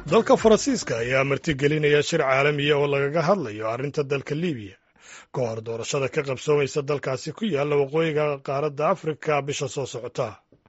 dalka faransiiska ayaa martigelinaya shir caalamiya oo lagaga hadlayo arrinta dalka libiya ka hor doorashada ka qabsoomaysa dalkaasi ku yaalla waqooyiga qaaradda afrika bisha soo socota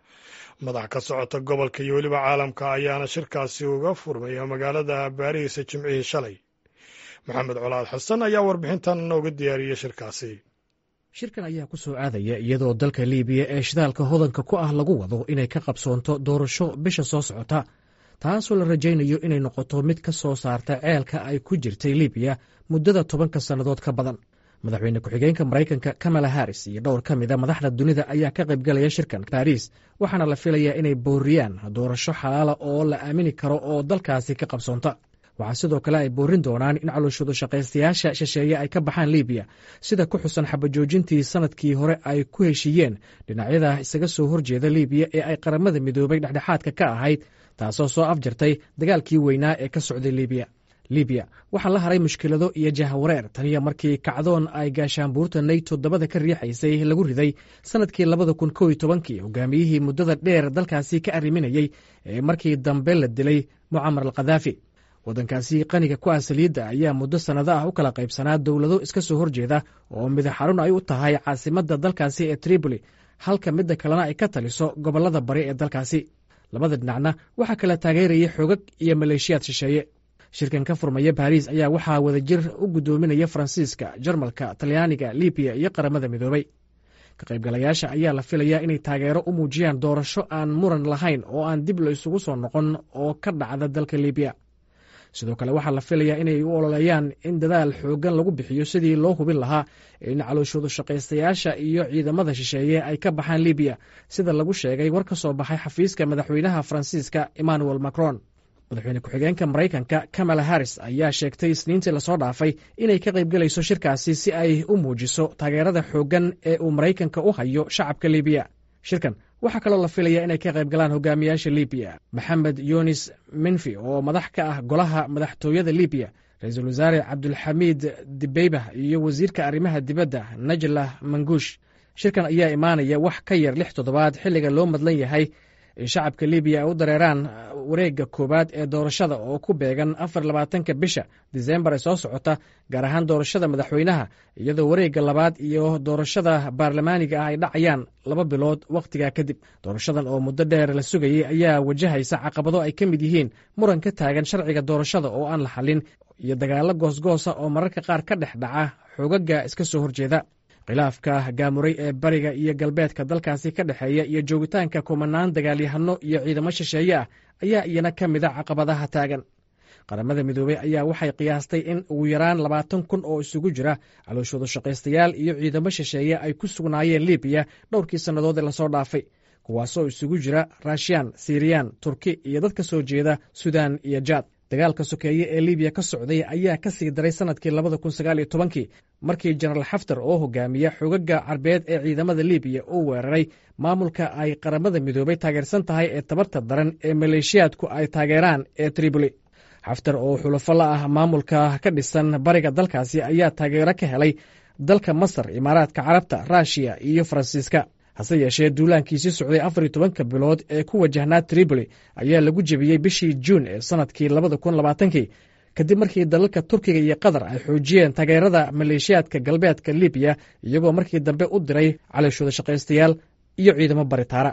madax ka socota gobolka iyo weliba caalamka ayaana shirkaasi uga furmaya magaalada baariis jimcihii shalay maxamed colaad xasan ayaa warbixintan nooga diyaariyey shirkaasi shirkan ayaa ku soo aadaya iyadoo dalka liibiya ee shidaalka hodanka ku ah lagu wado inay ka qabsoonto doorasho bisha soo socota taasoo la rajaynayo inay noqoto mid ka soo saarta ceelka ay ku jirtay libiya muddada tobanka sannadood ka badan madaxweyne ku-xigeenka maraykanka kamala haris iyo dhowr ka mida madaxda dunida ayaa ka qaybgalaya shirkan baariis waxaana la filayaa inay booriyaan doorasho xalaala oo la aamini karo oo dalkaasi ka qabsoonta waxaa sidoo kale ay boorin doonaan in calooshadu shaqaystayaasha shisheeye ay ka baxaan libiya sida ku xusan xabajoojintii sanadkii hore ay ku heshiiyeen dhinacyada isaga soo horjeeda libiya ee ay qaramada midoobay dhexdhexaadka ka ahayd taasoo soo afjartay dagaalkii weynaa ee ka socday libiya libiya waxaa la haray mushkilado iyo jahawareer taniya markii kacdoon ay gaashaanbuurta nayto dabada ka riixaysay lagu riday sanadkii labada kun kow iyo tobankii hogaamiyihii muddada dheer dalkaasi ka arriminayey ee markii dambe la dilay mucamar al khadaafi waddankaasi qaniga ku ah saliidda ayaa muddo sannado ah u kala qaybsanaa dowlado iska soo horjeeda oo midaxarun ay u tahay caasimadda dalkaasi ee tripoli halka midda kalena ay ka taliso gobollada bari ee dalkaasi labada dhinacna waxaa kala taageerayay xoogag iyo maleeshiyaad shisheeye shirkan ka furmaya baariis ayaa waxaa wadajir u guddoominaya faransiiska jarmalka talyaaniga libiya iyo qaramada midoobay ka qaybgalayaasha ayaa la filayaa inay taageero u muujiyaan doorasho aan muran lahayn oo aan dib la isugu soo noqon oo ka dhacda dalka libiya sidoo kale waxaa la filayaa inay u ololeeyaan in dadaal xooggan lagu bixiyo sidii loo hubin lahaa in calooshoodu shaqaystayaasha iyo ciidamada shisheeye ay ka baxaan libiya sida lagu sheegay war ka soo baxay xafiiska madaxweynaha faransiiska emmanuel macron madaxweyne ku-xigeenka maraykanka kamala haris ayaa sheegtay isniintii lasoo dhaafay inay ka qaybgelayso shirkaasi si ay u muujiso taageerada xooggan ee uu maraykanka u hayo shacabka libiya shirkan waxaa kaloo la filaya inay ka qayb galaan hogaamiyaasha libiya maxamed yunis minfi oo madax ka ah golaha madaxtooyada libiya ra-iisul wasaare cabdulxamiid dibeybah iyo wasiirka arrimaha dibadda najlah manguush shirkan ayaa imaanaya wax ka yar lix toddobaad xilliga loo madlan yahay in shacabka libiya ay u dareeraan wareegga koowaad ee doorashada oo ku beegan afar labaatanka bisha disembar ee soo socota gaar ahaan doorashada madaxweynaha iyadoo wareegga labaad iyo doorashada baarlamaaniga ah ay dhacayaan laba bilood wakhtigaa kadib doorashadan oo muddo dheer la sugayey ayaa wajahaysa caqabado ay ka mid yihiin muran ka taagan sharciga doorashada oo aan la xallin iyo dagaallo goosgoosa oo mararka qaar ka dhex dhaca xoogaga iska soo horjeeda khilaafka gaamuray ee bariga iyo galbeedka dalkaasi ka dhexeeya iyo joogitaanka kumanaan dagaalyahano iyo ciidamo shisheeye ah ayaa iyana ka mida caqabadaha taagan qaramada midoobey ayaa waxay qiyaastay in ugu yaraan labaatan kun oo isugu jira calooshoodu shaqaystayaal iyo ciidamo shisheeye ay ku sugnaayeen libiya dhowrkii sannadood ee lasoo dhaafay kuwaasoo isugu jira raashiyaan siriyaan turki iyo dad ka soo jeeda sudan iyo jaad dagaalka sokeeye ee libiya ka socday ayaa ka sii daray sanadkii labada kun sagaal iyo tobankii markii jenaraal xaftar oo hogaamiya xogaga carbeed ee ciidamada libiya uu weeraray maamulka ay qaramada midoobay taageersan tahay ee tabarta daran ee maleeshiyaadku ay taageeraan ee triboli xaftar oo xulafo la ah maamulka ka dhisan bariga dalkaasi ayaa taageero ka helay dalka masar imaaraadka carabta ruushiya iyo faransiiska hase yeeshee duulaankiisii socday afar iyo tobanka bilood ee ku wajahnaa tripoli ayaa lagu jebiyey bishii juun ee sanadkii labada kun labaatankii kadib markii dalalka turkiga iyo qatar ay xoojiyeen taageerada maleeshiyaadka galbeedka libiya iyagoo markii dambe u diray calooshooda shaqaystayaal iyo ciidamo baritaara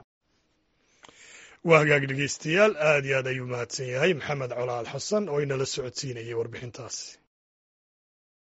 waa hagaag dhegeystayaal aad iyo aad ayuu mahadsan yahay maxamed colaal xasan oo inala socodsiinayay warbixintaasi